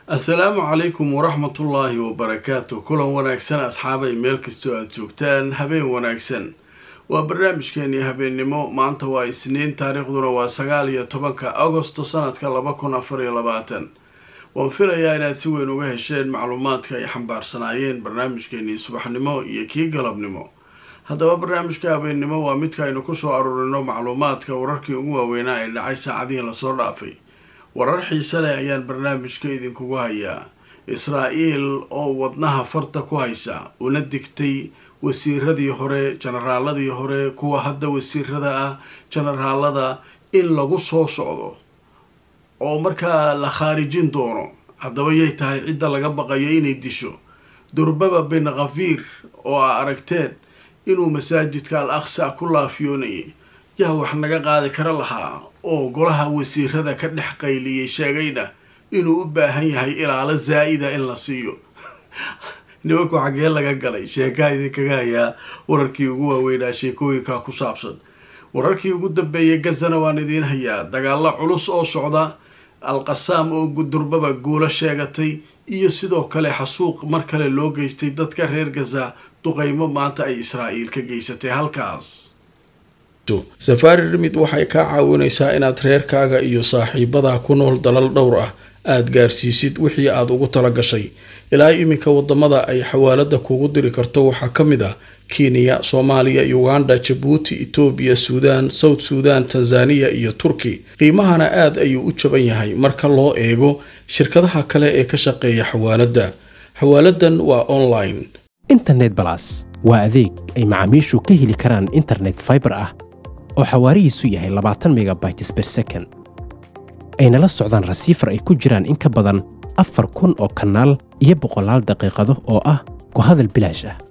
assalaamu calaykum waraxmatullaahi wabarakaatu kulan wanaagsan asxaabay meel kastoo aada joogtaan habeen wanaagsan waa barnaamijkeenii habeennimo maanta waa isniin taariikhduna waa sagaal iyo tobanka agosto sanadka laba kun afar iyo labaatan waan filayaa inaad si weyn uga hesheen macluumaadka ay xambaarsanaayeen barnaamijkeenii subaxnimo iyo kii galabnimo haddaba barnaamijka habeennimo waa midka aynu kusoo aruurino macluumaadka wararkii ugu waaweynaa ee dhacay saacadihii lasoo dhaafay warar xiise leh ayaan barnaamijka idinkugu hayaa israa-el oo wadnaha farta ku haysa una digtay wasiiradii hore jenaraaladii hore kuwa hadda wasiirada ah jenaraalada in lagu soo socdo oo markaa la khaarijin doono haddaba yay tahay cidda laga baqayo inay disho durbaba bin khafiir oo a aragteen inuu masaajidka al aqsa ku laafiyoonayay yaa wax naga qaadi kara lahaa oo golaha wasiirada ka dhex qayliyay sheegayna inuu u baahan yahay ilaalo zaa-ida in la siiyo nimanku xaggee laga galay sheekaa idinkaga hayaa wararkii ugu waaweynaa sheekooyinka ku saabsan wararkii ugu dambeeyay gazana waan idiin hayaa dagaalo culus oo socda al-qasaam oo durbaba guulo sheegatay iyo sidoo kale xasuuq mar kale loo geystay dadka reer gaza duqeymo maanta ay israa'iil ka geysatay halkaas safaari rimid waxay kaa caawinaysaa inaad reerkaaga iyo saaxiibadaa ku nool dalal dhowr ah aada gaarsiisid wixii aada ugu tala gashay ilaa iminka wadamada ay xawaalada kugu diri karto waxaa ka mid ah kenya soomaaliya uganda jabuuti etoobiya suudaan south suudan tanzaniya iyo turki qiimahana aada ayuu u jaban yahay marka loo eego shirkadaha kale ee ka shaqeeya xawaaladda xawaaladan waa online internet balas waa adeeg ay macaamiishu ka heli karaan internet faibar ah oo xawaarihiisu yahay labaatan megabytes ber second ayna la socdaan rasiifar ay ku jiraan in ka badan afar kun oo kanaal iyo boqolaal daqiiqado oo ah ku hadal bilaash ah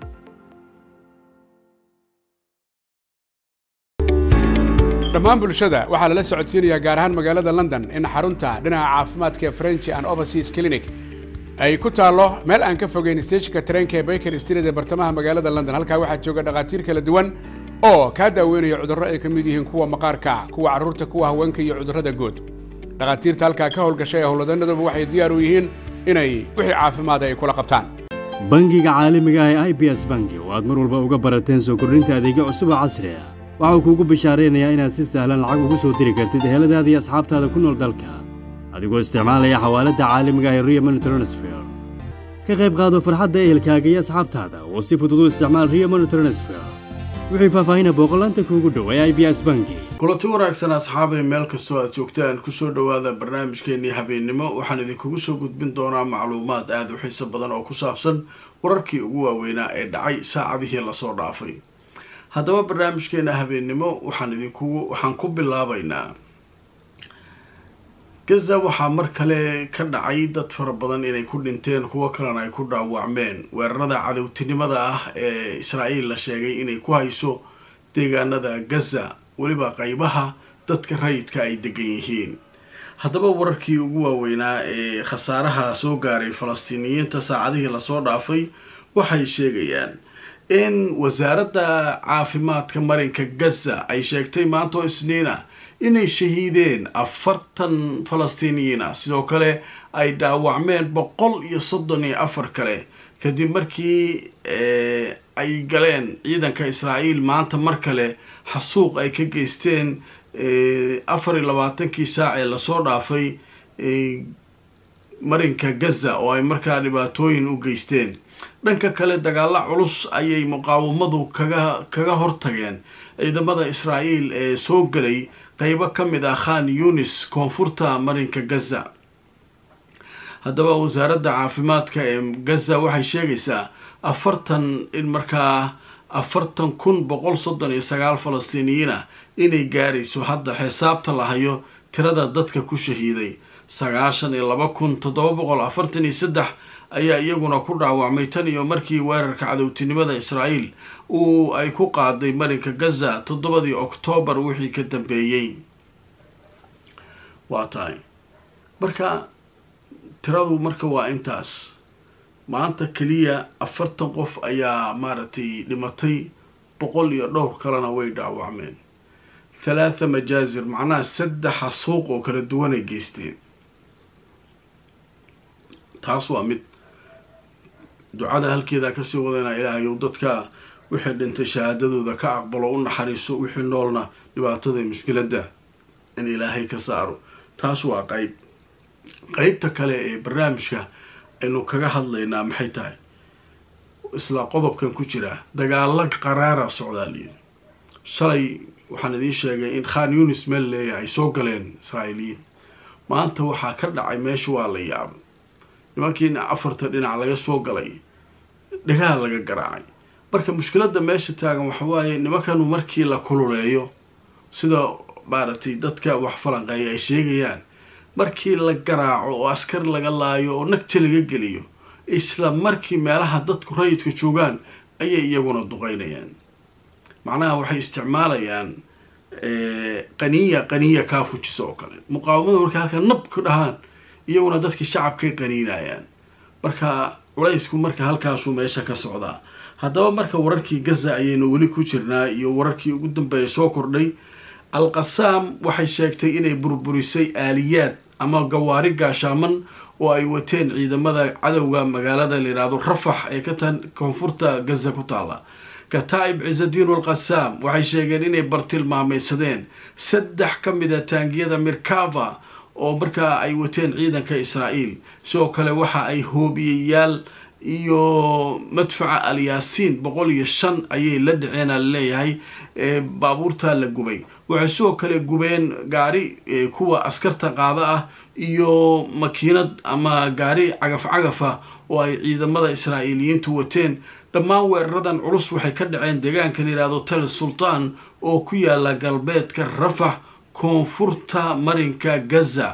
dhammaan bulshada waxaa lala socodsiinayaa gaar ahaan magaalada london in xarunta dhinaca caafimaadka ee french and overseas clinic ay ku taallo meel aan ka fogeyn steejinka tareenka ee baker street ee bartamaha magaalada london halkaa waxaa jooga dhakhaatiir kala duwan oo kaa daaweynaya cudurro ay ka mid yihiin kuwa maqaarka kuwa carruurta kuwa haweenka iyo cudurrada guud dhakhaatiirta halkaa ka howlgashay ee howlwadanaduba waxay diyaar u yihiin inay wixii caafimaada ay kula qabtaan bangiga caalamiga ah ee i b s bangi oo aad mar walba uga barateen soo kordhinta adeegyo cusub oo casri ah waxau kuugu bishaaraynayaa inaad si sahlan lacag ugu soo diri kartid eheladaada iyo asxaabtaada ku nool dalka adigoo isticmaalaya xawaaladda caalamiga ah ee rio money transfer ka qayb qaado farxadda ehelkaaga iyo asxaabtaada oo si fudud u isticmaal rio money transfer wixii faahfaahina booqolaanta kuugu dhow ee i b s bangi kulanti wanaagsan asxaabay meel kastoo aad joogtaan kusoo dhowaada barnaamijkeenii habeennimo waxaan idinkugu soo gudbin doonaa macluumaad aada u xiiso badan oo ku saabsan wararkii ugu waaweynaa ee dhacay saacadihii lasoo dhaafay haddaba barnaamijkeena habeennimo waxaan idinkugu waxaan ku bilaabaynaa gaza waxaa mar kale ka dhacay dad fara badan inay ku dhinteen kuwo kalena ay ku dhaawacmeen weerarada cadowtinimada ah ee israa'iil la sheegay inay ku hayso deegaanada gaza weliba qeybaha dadka rayidka ay degan yihiin haddaba wararkii ugu waaweynaa ee khasaaraha soo gaaray falastiiniyiinta saacadihii lasoo dhaafay waxay sheegayaan in wasaaradda caafimaadka marinka gaza ay sheegtay maantoo isniina inay shahiideen afartan falastiiniyiin ah sidoo kale ay dhaawacmeen boqol iyo soddon iyo afar kale kadib markii ay galeen ciidanka israa'iil maanta mar kale xasuuq ay ka geysteen afar iyo labaatankii saac ee lasoo dhaafay marinka gaza oo ay markaa dhibaatooyin u geysteen dhanka kale dagaalo culus ayay muqaawamadu kaga kaga hortageen ciidamada israa'iil ee soo gelay qeybo ka mid ah khan yunis koonfurta marinka gaza haddaba wasaaradda caafimaadka ee gaza waxay sheegaysaa afartan in markaa afartan kun boqol soddon iyo sagaal falastiiniyiin ah inay gaarayso hadda xisaabta la hayo tirada dadka ku shahiiday sagaashan iyo laba kun toddoba boqol afartan iyo saddex ayaa iyaguna ku dhaawacmay tan iyo markii weerarka cadowtinimada israa'iil uu ay ku qaaday marinka gaza toddobadii oktoobar wixii ka dambeeyey waa tahay marka tiradu marka waa intaas maanta keliya afartan qof ayaa maaragtay dhimatay boqol iyo dhowr kalena way dhaawacmeen thalaatha majaazir macnaha saddexa suuq oo kala duwanay geysteen taas waa mid ducada halkeedaa kasii wadana ilaahayow dadka wixii dhintay shahaadadooda ka aqbalo u naxariiso wixii noolna dhibaatada mushkiladda in ilaahay ka saaro taas waa qeyb qeybta kale ee barnaamijka aynu kaga hadlaynaa maxay tahay isla qodobkan ku jira dagaalo qaraara socdaa layidhi shalay waxaan idiin sheegay in khan yunis meel leeya ay soo galeen israa'iiliyiin maanta waxaa ka dhacay meesha waa la yaabay nimankiina afarta dhinac laga soo galay dhagaha laga garaacay marka mushkiladda meesha taagan waxa waaye nimankanu markii la kululeeyo sida maaragtay dadka wax falanqeeya ay sheegayaan markii la garaaco oo askar laga laayo oo nagta laga geliyo isla markii meelaha dadku rayidka joogaan ayay iyaguna duqeynayaan macnaha waxay isticmaalayaan qaniya qaniya kaa fujisa oo kale muqaawamada markay halkaa nab ku dhahaan iyaguna dadkii shacabkay qaniinayaan marka culaysku marka halkaasuu meesha ka socdaa haddaba marka wararkii gaza ayaynu weli ku jirnaa iyo wararkii ugu dambeeya soo kordhay al-qasaam waxay sheegtay inay burburisay aaliyaad ama gawaari gaashaaman oo ay wateen ciidamada cadowga magaalada layidhaahdo rafax ee ka tan koonfurta gaza ku taalla kataa'ib cisadiin alqasaam waxay sheegeen inay bartilmaameysadeen saddex ka mid a taangiyada mirkava oo markaa ay wateen ciidanka israa'iil sidoo kale waxa ay hoobiyayaal iyo madfaca alyaasiin boqol iyo shan ayay la dhaceena laleeyahay baabuurtaa la gubay waxay sidoo kale gubeen gaari kuwa askarta qaada ah iyo makiinad ama gaari cagaf cagafa oo ay ciidamada israa'iiliyiintu wateen dhammaan weeraradan culus waxay ka dhaceen deegaanka layidhahdo tel sultaan oo ku yaala galbeedka rafax koonfurta marinka gaza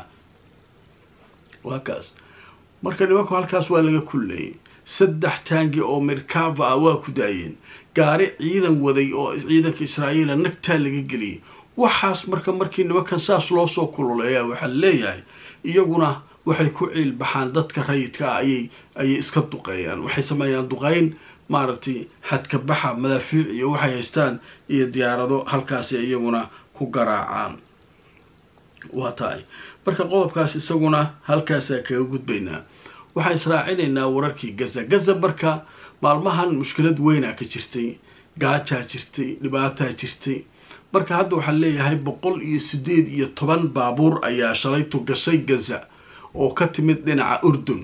waa kaas marka nimanku halkaas waa laga kulleeyay saddex taangi oo mirkava ah waa ku daayeen gaari ciidan waday oo ciidanka israa'iila nagtaa laga geliyay waxaas marka markii nimankan saas loo soo kululeeya waxaa leeyahay iyaguna waxay ku ciil baxaan dadka rayidka ah ayay ayay iska duqeeyaan waxay sameeyaan duqeyn maaragtay xadka baxa madaafiic iyo waxay haystaan iyo diyaarado halkaasi iyaguna ku garaacaan waa tahay marka qodobkaas isaguna halkaasaa kaga gudbaynaa waxaan israacinaynaa wararkii gaza gaza marka maalmahan mushkilad weynaa ka jirtay gaajaa jirtay dhibaataa jirtay marka hadda waxaa leeyahay boqol iyo sideed iyo toban baabuur ayaa shalaytu gashay gaza oo ka timid dhinaca urdun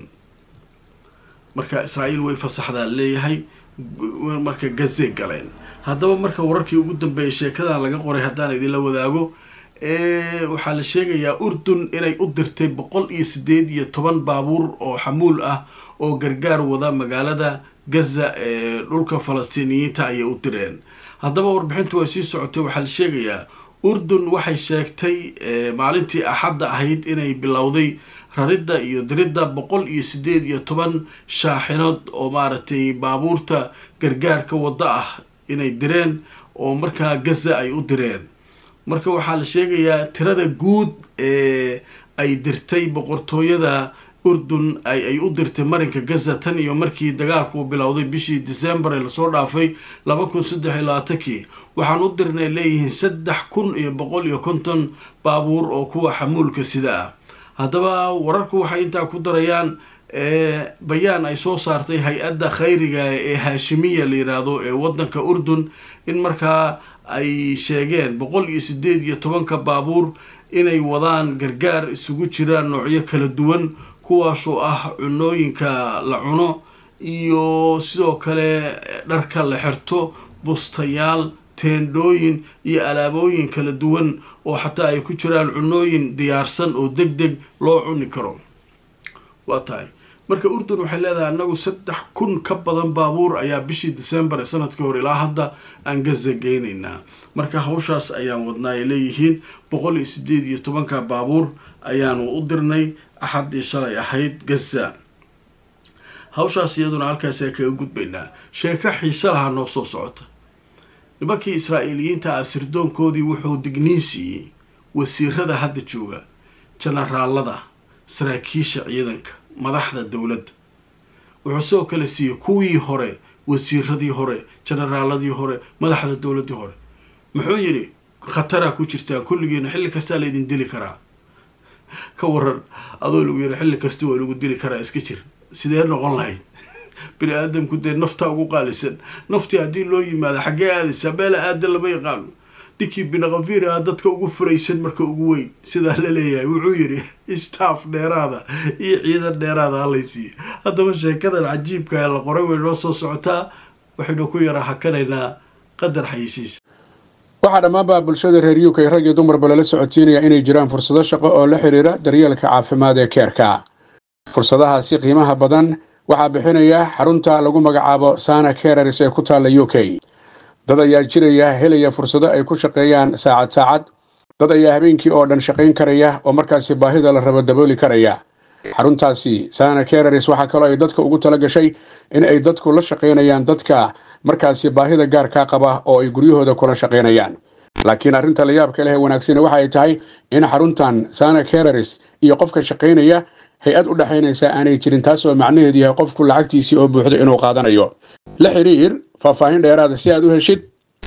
marka israa'iil way fasaxdaa leeyahay marka gazay galeen haddaba marka wararkii ugu dambeeyay sheekadan laga qoray haddaan idinla wadaago waxaa la sheegayaa urdun inay u dirtay boqol iyo sideed iyo toban baabuur oo xamuul ah oo gargaar wada magaalada gaza ee dhulka falastiiniyiinta ayay u direen haddaba warbixintu way sii socotay waxaa la sheegayaa urdun waxay sheegtay maalintii axadda ahayd inay bilowday raridda iyo diridda boqol iyo sideed iyo toban shaaxinood oo maaragtay baabuurta gargaarka waddo ah inay direen oo markaa gaza ay u direen marka waxaa la sheegayaa tirada guud ee ay dirtay boqortooyada urdun ay u dirtay marinka gaza tan iyo markii dagaalku bilowday bishii december ee lasoo dhaafay laba kun saddex iyo labaatankii waxaan u dirnay leeyihiin saddex kun iyo boqol iyo konton baabuur oo kuwa xamuulka sida ah haddaba wararku waxay intaa ku darayaan bayaan ay soo saartay hay-adda khayriga ee haashimiya la yidhaahdo ee waddanka urdun in markaa ay sheegeen boqol iyo sideed iyo tobanka baabuur inay wadaan gargaar isugu jiraan noocyo kala duwan kuwaasoo ah cunooyinka la cuno iyo sidoo kale dharka la xirto bustayaal teendhooyin iyo alaabooyin kala duwan oo xataa ay ku jiraan cunooyin diyaarsan oo deg deg loo cuni karo waa tahay marka urdun waxay leedahay annagu saddex kun ka badan baabuur ayaa bishii december ee sanadkii hore ilaa hadda aan gaza geynaynaa marka hawshaas ayaan wadnaa ay leeyihiin boqol iyo sideed iyo tobanka baabuur ayaanu u dirnay axaddii shalay ahayd gaza hawshaas iyaduna halkaasa kaga gudbaynaa sheeko xiise lahaa noo soo socota nimankii israa'iiliyiinta ah sirdoonkoodii wuxuu digniin siiyey wasiirada hadda jooga jenaraalada saraakiisha ciidanka madaxda dowladda wuxuu sidoo kale siiyey kuwii hore wasiiradii hore jenaraaladii hore madaxda dowladdii hore muxuu yidhi khataraa ku jirtaan kulligiina xilli kastaa laydin dili karaa ka waran adoo lagu yidhi xilli kasta waa lagu dili karaa iska jir sidee noqon lahayd bini aadamku dee naftaa ugu qaalisan naftii haddii loo yimaado xaggee aadaysaa meela aadan lama yaqaano ninkii binakafiir ah dadka ugu furaysan marka ugu weyn sidaa la leeyahay wuxuu yidhi istaaf dheeraada iyo ciidan dheeraada halaysiiyo haddaba sheekadan cajiibka ee la qoray way noo soo socotaa waxaynu ku yara hakanaynaa qadar xayisiis waxaa dhammaanba bulshada reer uk rag iyo dumarba lala socodsiinaya inay jiraan fursado shaqo oo la xidhiira daryeelka caafimaad ee keerka fursadahaasi qiimaha badan waxaa bixinaya xarunta lagu magacaabo sana kerers ee ku taalla u k dad ayaa jiraya helaya fursado ay ku shaqeeyaan saacad saacad dad ayaa habeenkii oo dhan shaqayn karaya oo markaasi baahida la rabo dabooli karaya xaruntaasi sana kerers waxaa kaloo ay dadka ugu tala gashay in ay dadku la shaqaynayaan dadka markaasi baahida gaarkaa qaba oo ay guryahooda kula shaqaynayaan laakiin arrinta la yaabka leh ee wanaagsani waxa ay tahay in xaruntan sana kerers iyo qofka shaqaynaya hay-ad u dhexaynaysa aanay jirin taasoo macnaheedu yahay qofku lacagtiisii oo buuxdo inuu qaadanayo la xidhiir faahfaahin dheeraada si aad u heshid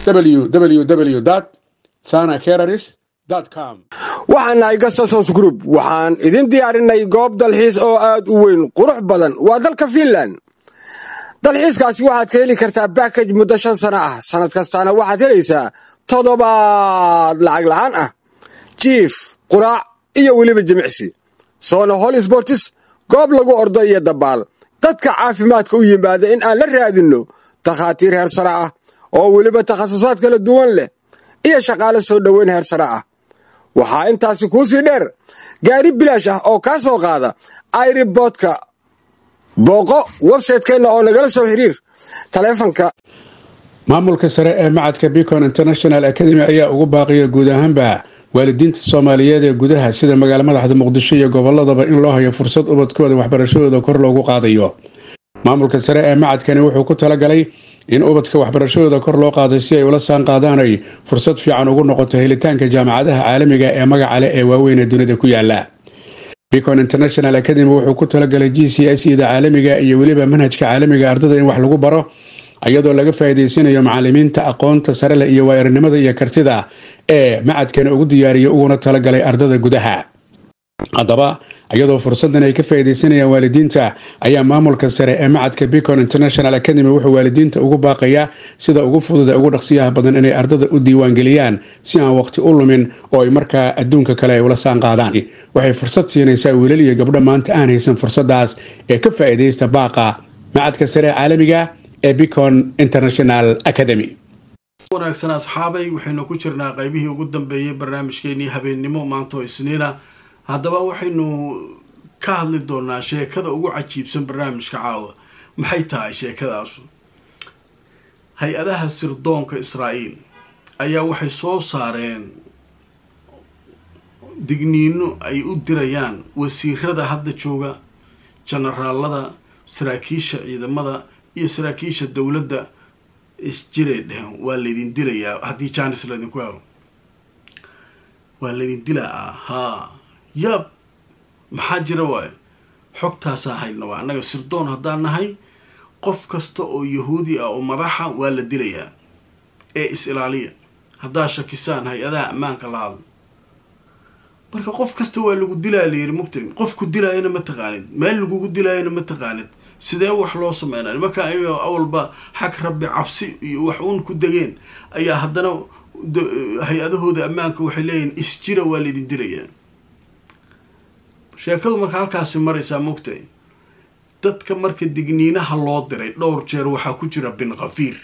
www sana kerers com waxaan nahay gasasos group waxaan idin diyaarinay goob dalxiis oo aad u weyn qurux badan waa dalka fiinland dalxiiskaasi waxaad ka heli kartaa bakaj muddo shan sano ah sannad kastaana waxaad helaysaa toddobaad lacag la'aan ah jiif quraac iyo weliba jimicsi soona hol sbortis goob lagu ordo iyo dabaal dadka caafimaadka u yimaada in aan la raadinno takhaatiir heer sare ah oo weliba takhasusaad kala duwan leh iyo shaqaale soo dhoweyn heer sare ah waxaa intaasi kuu sii dheer gaari bilaash ah oo kaa soo qaada airiboodka booqo websaytekeenna oo nagala soo xiriir taleefanka maamulka sare ee macadka bicon international academy ayaa ugu baaqiya guud ahaanba waalidiinta soomaaliyeed ee gudaha sida magaala madaxda muqdisho iyo gobolladaba in loo hayo fursad ubadkooda waxbarashadooda kor loogu qaadayo maamulka sare ee macadkani wuxuu ku talagalay in ubadka waxbarashadooda kor loo qaaday si ay ula saan qaadaanay fursad fiican ugu noqoto helitaanka jaamacadaha caalamiga ee magaca leh ee waaweyn ee dunida ku yaala bicon international academy wuxuu ku talagalay g c s ida caalamiga iyo weliba manhajka caalamiga ardada in wax lagu baro iyadoo laga faa'iidaysanayo macalimiinta aqoonta sare leh iyo waayaranimada iyo kartida ee macadkani ugu diyaariya uguna talagalay ardada gudaha haddaba iyadoo fursadan ay ka faa'iidaysanayaan waalidiinta ayaa maamulka sare ee macadka bicon international academy wuxuu waalidiinta ugu baaqayaa sida ugu fudud ee ugu dhaqsiyaha badan inay ardada u diiwaangeliyaan si aan waqti u lumin oo ay markaa adduunka kale ay ula saan qaadaan waxay fursad siinaysaa wiilal iyo gabdho maanta aan haysan fursadaas ee ka faa'iidaysta baaqa macadka sare ee caalamiga ee bicon international academy wanaagsan asxaabay waxaynu ku jirnaa qaybihii ugu dambeeyay barnaamijkeenii habeennimo maanta oo isniina haddaba waxaynu ka hadli doonaa sheekada ugu cajiibsan barnaamijka caawa maxay tahay sheekadaasu hay-adaha sirdoonka israa'iil ayaa waxay soo saareen digniino ay u dirayaan wasiirada hadda jooga jenaraalada saraakiisha ciidamada iyo saraakiisha dowladda isjiray dheheen waa laydin dilayaa haddii jaanis laydinku helo waa laydin dilaa haa yaab maxaa jira waayo xogtaasaa hayna waa annaga sirdoon haddaan nahay qof kasta oo yahuudi ah oo madaxa waa la dilayaa ee is-ilaaliya haddaa shakisaan hay-adaha ammaanka la hadla marka qof kasta waa lagu dilaa layidhi mugta qofku dilaayana ma taqaanid meel lagugu dilaayana ma taqaanid sidee wax loo sameynaa nimanka ayagoo awalba xag rabbi cabsi iyo wax uun ku degeen ayaa haddana hay-adahooda ammaanka waxay leeyihin isjira waa laydin dilayaa sheekadu marka halkaasi maraysaa mugtay dadka marka digniinaha loo diray dhowr jeer waxaa ku jira bin kafiir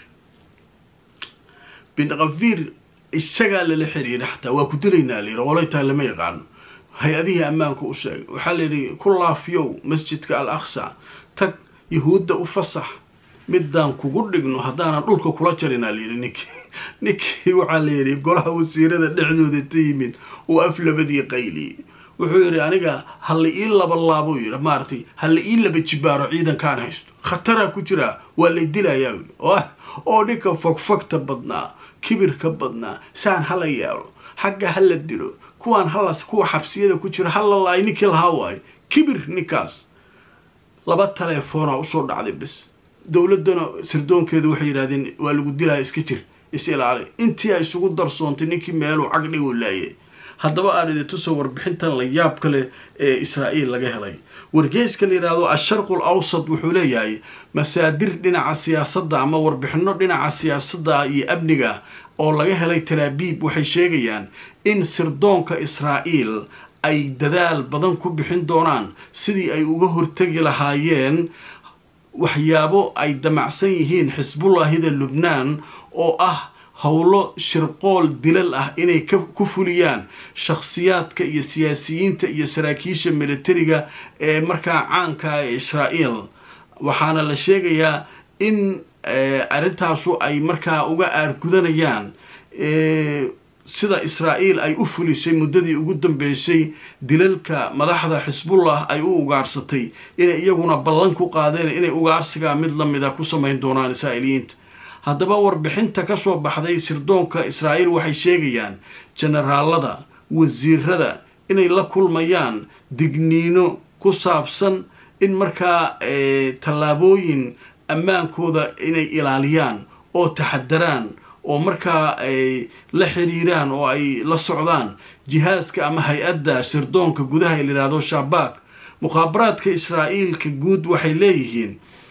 bin kafiir isagaa lala xiriira xataa waa ku dilaynaa layidhi olay tahay lama yaqaano hay-adihii ammaanka u sheegay waxaa layidhi ku laafiyow masjidka al aqsa tag yahuudda u fasax midaan kugu dhigno haddaanan dhulka kula jarinaa layidhi ninkii ninkii waxaa layidhi golaha wasiirada dhexdooda ta yimid uu af labadii qayliyey wuxuu yidhi aniga hala ii laba laabuu yidhi maaragtay hala ii laba jibaaro ciidankaan haysto khataraa ku jiraa waa lay dilayaa oo ninka fogfogta badnaa kibirka badnaa saan hala yeelo xagga hala dilo kuwaan halas kuwa xabsiyada ku jira hala laay ninkii lahaa waayo kibir ninkaas laba taleefoonaa usoo dhacday bes dowladdana sirdoonkeeda waxay yidhahdeen waa lagu dilaya iska jir is ilaali intii ay isugu darsoontay ninkii meeluu cagdhigu laayay haddaba aan idintusoo warbixintan la yaab ka leh ee israa'iil laga helay wargeyska la yidhaahdo asharqul awsad wuxuu leeyahay masaadir dhinaca siyaasadda ama warbixino dhinaca siyaasadda iyo amniga oo laga helay talaabiib waxay sheegayaan in sirdoonka israa'iil ay dadaal badan ku bixin doonaan sidii ay uga hortegi lahaayeen waxyaabo ay damacsan yihiin xisbullahida lubnaan oo ah howlo shirqool dilal ah inay ku fuliyaan shakhsiyaadka iyo siyaasiyiinta iyo saraakiisha militariga ee markaa caanka ee israa'iil waxaana la sheegayaa in arrintaasu ay markaa uga aargudanayaan sida israa'iil ay u fulisay muddadii ugu dambeysay dilalka madaxda xisbullah ay u ugaarsatay inay iyaguna ballan ku qaadeen inay ugaarsigaa mid la mida ku samayn doonaan israa'iiliyiinta haddaba warbixinta ka soo baxday sirdoonka israa'iil waxay sheegayaan jenaraalada wasiirada inay la kulmayaan digniino ku saabsan in markaa tallaabooyin ammaankooda inay ilaaliyaan oo taxadaraan oo markaa ay la xiriiraan oo ay la socdaan jihaaska ama hay-adda sirdoonka gudaha ee layidhahdo shabaak mukhaabaraadka israa'iilka guud waxay leeyihiin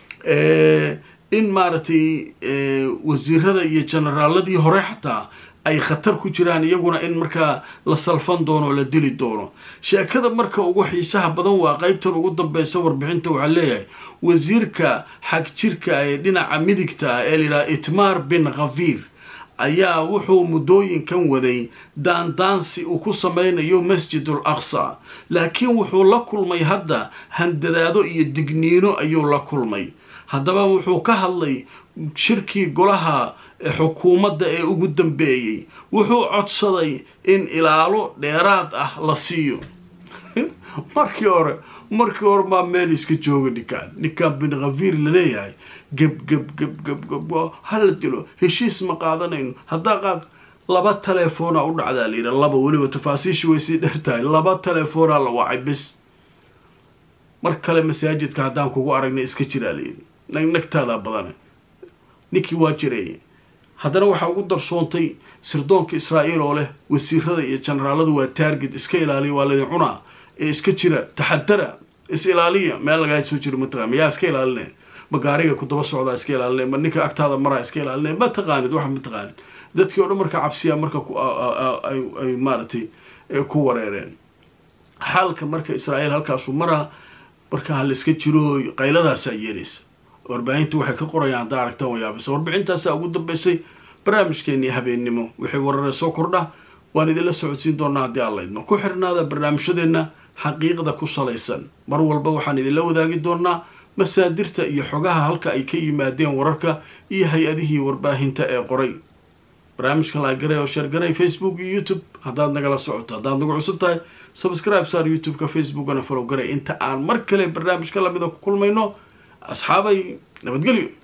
in maaragtay wasiirada iyo jenaraaladii hore xataa ay khatar ku jiraan iyaguna in markaa la salfan doono oo la dili doono sheekada marka ugu xiisaha badan waa qeybtan ugu dambeysa warbixinta waxaa leeyahay wasiirka xag jirka ee dhinaca midigta ah ee layidhaha itmar bin khafiir ayaa wuxuu muddooyinkan waday daandaansi uu ku samaynayo masjidul aqsa laakiin wuxuu la kulmay hadda handadaado iyo digniino ayuu la kulmay haddaba wuxuu ka hadlay shirkii golaha xukuumadda ee ugu dambeeyey wuxuu codsaday in ilaalo dheeraad ah la siiyo markii hore markii hore maa meel iska jooga ninkaan ninkaan bin khafiir laleeyahay geb geb geb geb geb hala dilo heshiis ma qaadanayno haddaa qaad laba telefoona u dhacdaa la yidha laba weliba tafaasiisha way sii dheer tahay laba telefoonaa la wacay bis mar kale masaajidka haddaan kugu aragnay iska jiraa layidhi nagnagtaadaa badane ninkii waa jireeye haddana waxaa ugu darsoontay sirdoonka israa'iil oo leh wasiirada iyo jenaraaladu waa taarget iska ilaaliya waa laydin cunaa ee iska jira taxadara is ilaaliya meel lagaa soo jiro mataqaan mayaa iska ilaalinaya ma gaariga ku daba socdaa iska ilaalinaya ma ninka agtaada maraa iska ilaalinaya ma taqaanid waxa ma taqaanid dadkii o dhan marka cabsiyaa marka ay maaragtay ku wareereen xaalka marka israa'iil halkaasu maraa marka ha la iska jiro qayladaasaa yeelaysa warbaahinta waxay ka qorayaan haddaa aragtaan wayaabisa warbixintaasaa ugu dambeysay barnaamijkeenii habeennimo wixii warare soo kordha waan idinla socodsiin doonaa haddii aan laydno ku xirnaada barnaamijyadeenna xaqiiqda ku salaysan mar walba waxaan idinla wadaagi doonaa masaadirta iyo xogaha halka ay ka yimaadeen wararka iyo hay-adihii warbaahinta ee qoray barnaamijka laagaray oo sheergaray facebook iyo youtube haddaad nagala socoto haddaad nagu cusub tahay subscribe saar youtube-ka facebookana follow garay inta aan mar kale barnaamijka lamida ku kulmayno asxaabay nabadgelyo